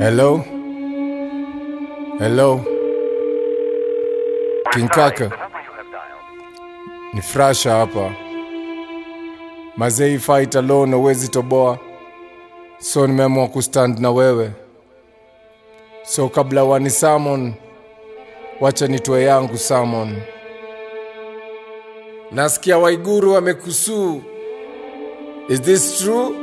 Hello? Hello? King Kaka, ni Frasha hapa. Mazei fight alone huwezi toboa, so nimeamua kustand na wewe. So kabla wani summon, wacha nitoe yangu summon. Nasikia Waiguru amekusuu. Is this true?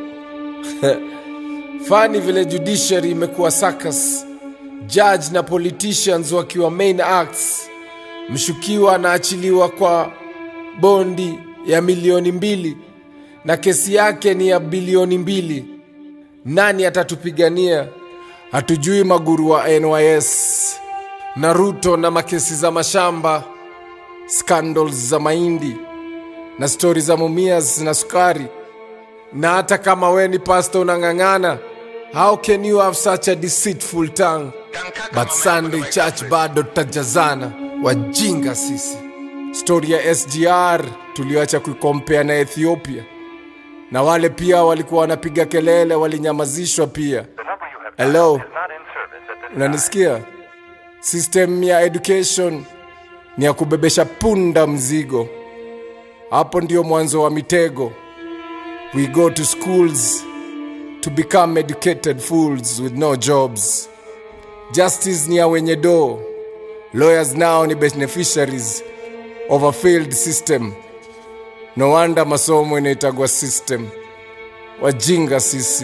Fani vile judiciary imekuwa circus, judge na politicians wakiwa main acts. Mshukiwa anaachiliwa kwa bondi ya milioni mbili na kesi yake ni ya bilioni mbili. Nani atatupigania? Hatujui maguru wa NYS, Naruto na makesi za mashamba, scandals za mahindi na stori za mumias na sukari na hata kama we ni pasta unang'ang'ana how can you have such a deceitful tongue but sunday church bado tutajazana wajinga sisi stori ya sgr tulioacha kuikompea na ethiopia na wale pia walikuwa wanapiga kelele walinyamazishwa pia hello unanisikia system ya education ni ya kubebesha punda mzigo hapo ndio mwanzo wa mitego We go to schools to become educated fools with no jobs. Justice ni ya wenye do. Lawyers now ni beneficiaries of a failed system. No wonder masomo inaitagwa system. Wajinga sisi.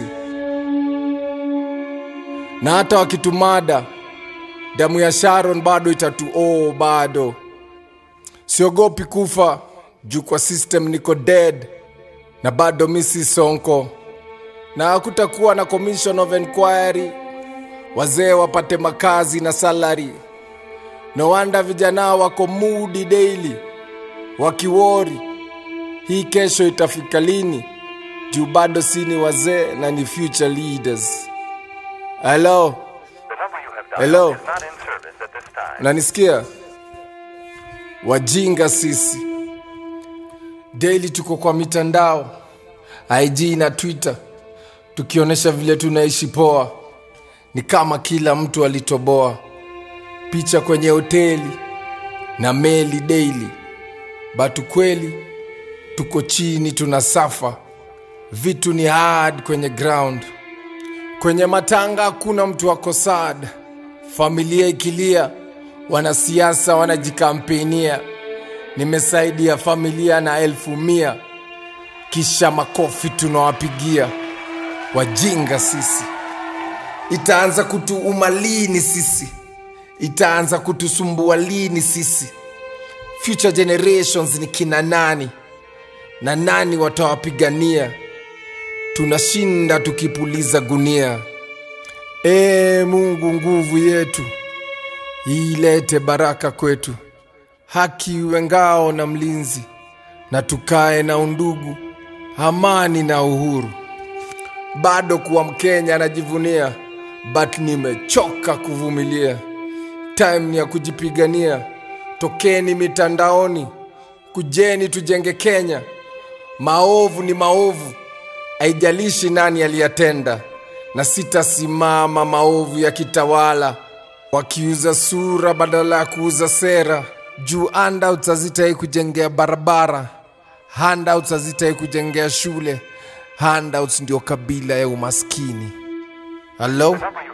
Na hata wakitumada, damu ya Sharon bado itatu oh, bado. Siogopi kufa juu kwa system niko dead na bado misi sonko na hakutakuwa na commission of inquiry wazee wapate makazi na salary no wonder vijana wako mudi daily wakiwori hii kesho itafika lini juu bado si ni wazee na ni future leaders hello hello unanisikia wajinga sisi daily tuko kwa mitandao IG na Twitter tukionyesha vile tunaishi poa, ni kama kila mtu alitoboa picha kwenye hoteli na meli daily, batu kweli tuko chini tunasafa, vitu ni hard kwenye ground. Kwenye matanga hakuna mtu ako sad, familia ikilia, wanasiasa wanajikampenia nimesaidia familia na elfu mia kisha makofi tunawapigia wajinga sisi itaanza kutuuma lini sisi itaanza kutusumbua lini sisi future generations ni kina nani na nani watawapigania tunashinda tukipuliza gunia ee mungu nguvu yetu ilete baraka kwetu haki iwe ngao na mlinzi, na tukae na undugu, amani na uhuru. Bado kuwa Mkenya anajivunia, but nimechoka kuvumilia. Time ni ya kujipigania, tokeni mitandaoni, kujeni tujenge Kenya. Maovu ni maovu, haijalishi nani aliyatenda, na sitasimama maovu ya kitawala, wakiuza sura badala ya kuuza sera juu handouts hazitai kujengea barabara, handouts hazitai kujengea shule, handouts ndio kabila ya umaskini. Hello?